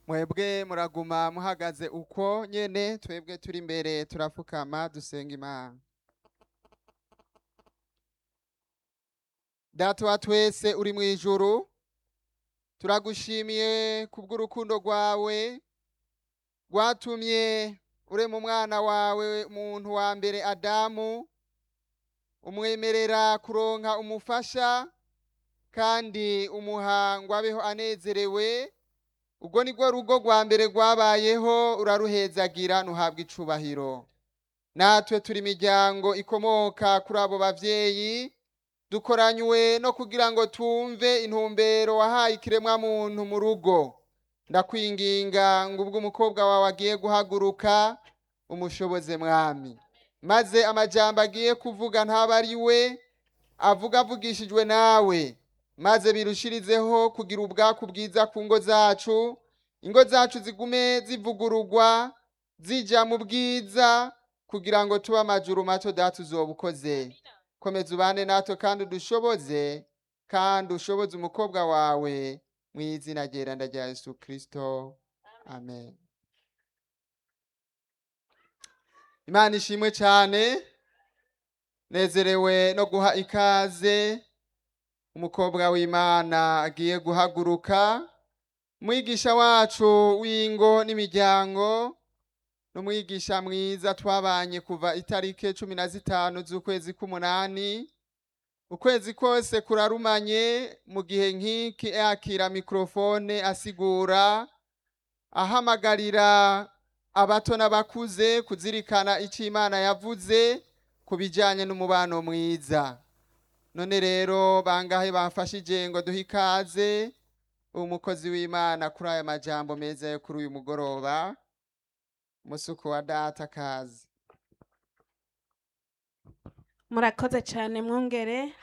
mwebwe muraguma muhagaze uko nyene twebwe turi imbere turapfukama dusenga imana data wa twese uri mu ijuru turagushimiye kubw'urukundo rwawe rwatumye urema umwana wawe umuntu wa mbere adamu umwemerera kuronka umufasha kandi umuha ngo abeho anezerewe ubwo ni rwo rugo rwa mbere rwabayeho uraruhezagira ntuhabwe icubahiro natwe turi imiryango ikomoka kuri abo bavyeyi dukoranywe no kugira ngo tumve intumbero wahaye ikiremwa muntu mu rugo ndakwinginga ngo ubwo umukobwa wawe agiye guhaguruka umushoboze mwami maze amajambo agiye kuvuga ntaba ari we avuga avugishijwe nawe maze birushirizeho kugira ubwaku bwiza ku ngo zacu ingo zacu zigume zivugururwa zija mu bwiza kugira ngo tube amajuru mato data uzoba ukoze komeza ubane natwe kandi udushoboze kandi ushoboze umukobwa wawe mu izina ryeranda rya yesu kirisito amen imana ishimwe cyane nezerewe no guha ikaze umukobwa w'imana agiye guhaguruka umwigisha wacu w'ingo n'imiryango n'umwigisha mwiza twabanye kuva itariki cumi na zitanu z'ukwezi k'umunani ukwezi kose kurarumanye mu gihe nk'iki yakira mikorofone asigura ahamagarira abato n'abakuze kuzirikana icyo imana yavuze ku bijyanye n'umubano mwiza none rero bangahe bamfashije ngo duhe ikaze umukozi w'imana kuri aya majambo meza yo kuri uyu mugoroba musuku wa data kazi murakoze cyane mwongere